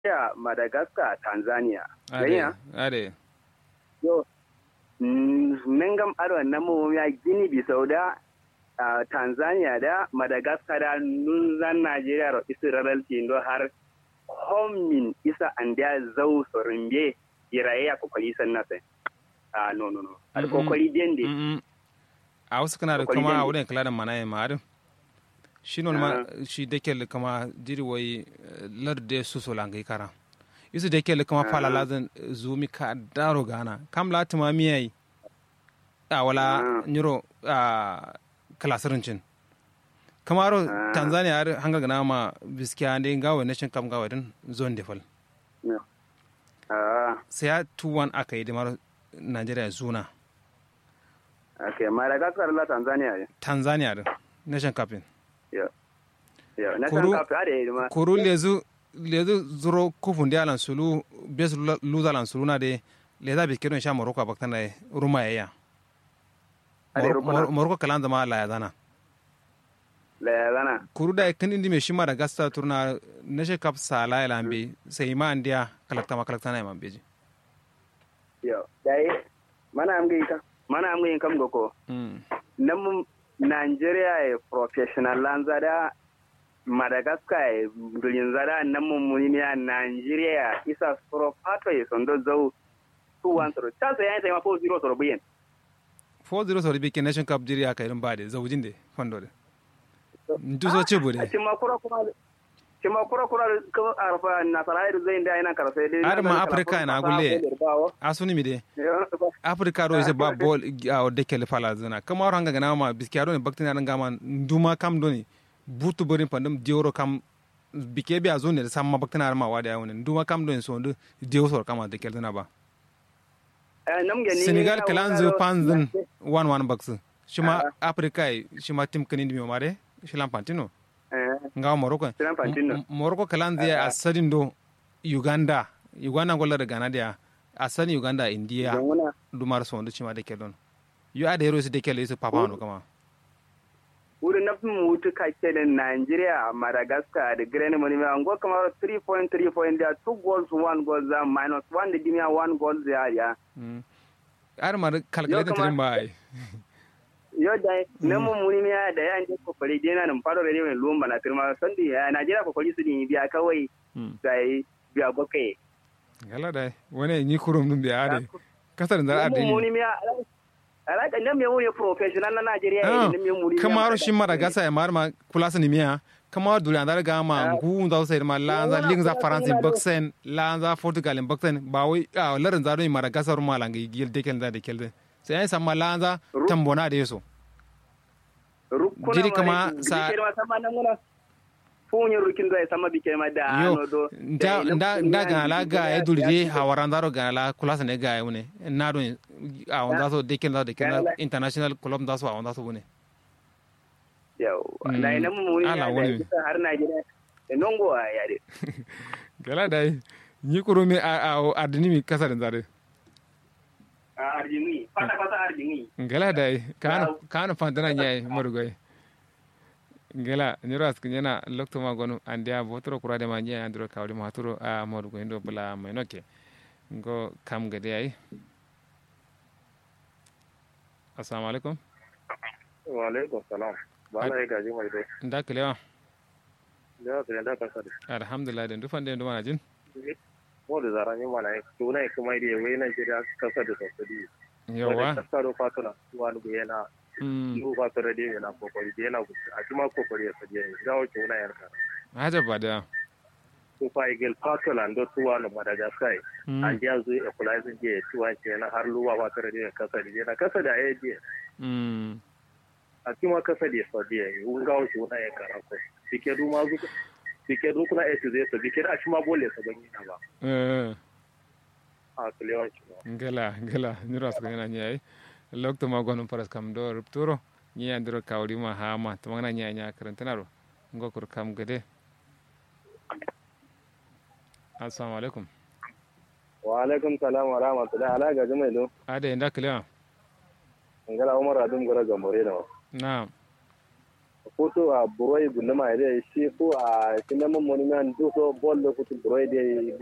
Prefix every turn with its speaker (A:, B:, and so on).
A: Nigeria, Madagascar, Tanzania.
B: ade
A: Ganya?
B: ade
A: Yo, nangam aro namu ya Gini Bisau da ah, Tanzania da Madagascar da nunzan Nigeria ro isi raralci ndo har homin isa andia zau sorimbe iraye ya kokari sanna sai. Ah no no no. Al
B: Mm-mm.
A: kokari dende.
B: Mm, mm. a wasu kana da
A: Kokari
B: kama a
A: dai.
B: wurin kula da mana ya ma'adin shi non ma shi da ke kama jiri wai larde su so langai kara isu da ke kama fala lazan zumi ka daro gana kam la tuma miyai a wala
A: Ah.
B: nyuro a kalasirincin kamaro
A: Ah.
B: tanzania har hanga gana ma biskiya ne gawa nation kam gawa din zone defal
A: No. Ah,
B: sai ya tuwan aka yi da maro nigeria zuna
A: okay. Madagascar la Tanzania ne.
B: tanzania din nation captain
A: Yo. Yo, na
B: Kuru-
A: san ka ade ma.
B: kuru lezu lezu zuro kufundi alan sulu bes luza alan sulu na de leza bi kedon sha moroko baktana e ruma ya
A: Ade rukuna.
B: moroko kalan zama la ya zana
A: La gana.
B: kuru da kan indi me shima da gasta turna na she kap sala ila ambe sai ma andiya kalakta ma kalakta na ma beji
A: Yo. Dai mana am gai ka. Mana am gai kam goko.
B: mm
A: Nam Nigeria e professional lanza da Madagascar e dulin zada nan mun ne a Nigeria isa soro pato e sondo zau tu wan soro. Ta sai yayin sai ma 4-0 soro biyen.
B: 4-0 sori bi ke nation cup jiri aka irin bade zaujin de fondo de ndu so ce bude
A: Cima kura kura cima kura kura ko arfa nasara da zai da yana karfe dai.
B: Har ma Africa na gulle. asuni mi de africa do ise ba bol a de kele fala zana kama ro hanga gana ma biskiya do ne baktina ran gama nduma kam do ni butu borin pandum dioro kam bike bi a zone da samma baktina ma wada yawon nduma kam do ni so ndu dioro so kama de kele na ba senegal kalan zu panzin one one baksu shima africa shima tim kanin mi mare shilan pantino nga morocco
A: Shilan Pantino.
B: M- morocco kalan zai a sadin do uganda uganda golla da ghana dia a sadin uganda india dumar so ndu chima de kelon yu ada hero de kele su papa no kama
A: wurin na fin mutu kake da Nigeria, Madagascar da Greni Monime, an go kamar 3 point 3 point there, 2 goals, 1 goal there, minus 1 da dimiya 1 goal there, ya.
B: Mm. ar mar calculator
A: kama-
B: tirin ba ai
A: Yau da na mun muni ya da ya je kokari dai na nan faro da ne lumba na firma sandi ya Nigeria kokari su din biya kawai
B: Mm.
A: sai biya bakai.
B: gala dai wani ni kurum dum biya ade kasar da
A: Mun
B: ade
A: muni ya alaka nan me wuri professional na Nigeria
B: Ah,
A: ne me muni.
B: kamaro shi mara gasa ya mar ma kulasa ni miya kamaro dule andar ga ma ngu da sai ma la za ling za france boxen la za portugal in boxen ba wai a larin za do mara gasa ru mala ngi gil dekel da dekel sai ai samma la za tambona da yeso
A: Rukuna
B: Jiri kama sa-
A: Bike ma sama nan muna. Funyin rukin zai sama bike ma da
B: yo
A: ano do.
B: nda nda nda ga la ga e dulje hawaran daro ga la kulasa ne ga wune na do a onda so dekel da dekel international club da so a onda so wune
A: Yau.
B: Mm.
A: Na ina mun muni
B: Ala
A: ya
B: wani.
A: da kisa har Nigeria. Da nongo a yare.
B: gala dai ni kurumi a a adini mi kasar zare
A: A Arjini. Fata fata Arjini.
B: ngela dai kana kana fantana nyai marugai ngela nyoro ask nyana lokto ma gonu andia botro kurade ma nyai andro kawde ma turo a marugo ndo bula menoke ngo kam gade ai assalamu alaikum
C: wa alaikum salam ba na gaji mai dai
B: nda kelewa
C: da ka da ka sadi
B: alhamdulillah den dufande ndo mana jin
C: mo da zaran yi mana to na kuma dai wai nan jira kasa da sosai
B: yawa
C: kasa do fatuna wani go yana
B: mm
C: yi ba ta rade yana kokari da yana gudu a kuma kokari ya sadi ga wace wani yarka
B: haja bada
C: to fa igel fatula ndo tuwa no madagascar
B: mm
C: an dia zo equalizer je tuwa ce na har luwa ba ta rade kasa da na kasa da ya je
B: mm
C: a kuma kasa da sadi ya yi ga wace wani yarka ko bike du ma zu bike du kuna ese zai so bike da a kuma bole sa ban yi na ba
B: eh
C: a kulewa ki
B: ngela ngela nyoro ask nyana nyai lokto ma gonu paras kam do rupturo nyi andro kawdi ma hama to ngana nya nya karantanaro ngokur kam gade assalamu alaikum
C: wa alaikum salam wa rahmatullahi ala ga jama'i do
B: ade nda kelewa
C: ngala umar adum gora gambore da
B: na
D: foto a buroi gulma da shi ko a sinama monument duso bol da kutu buroi da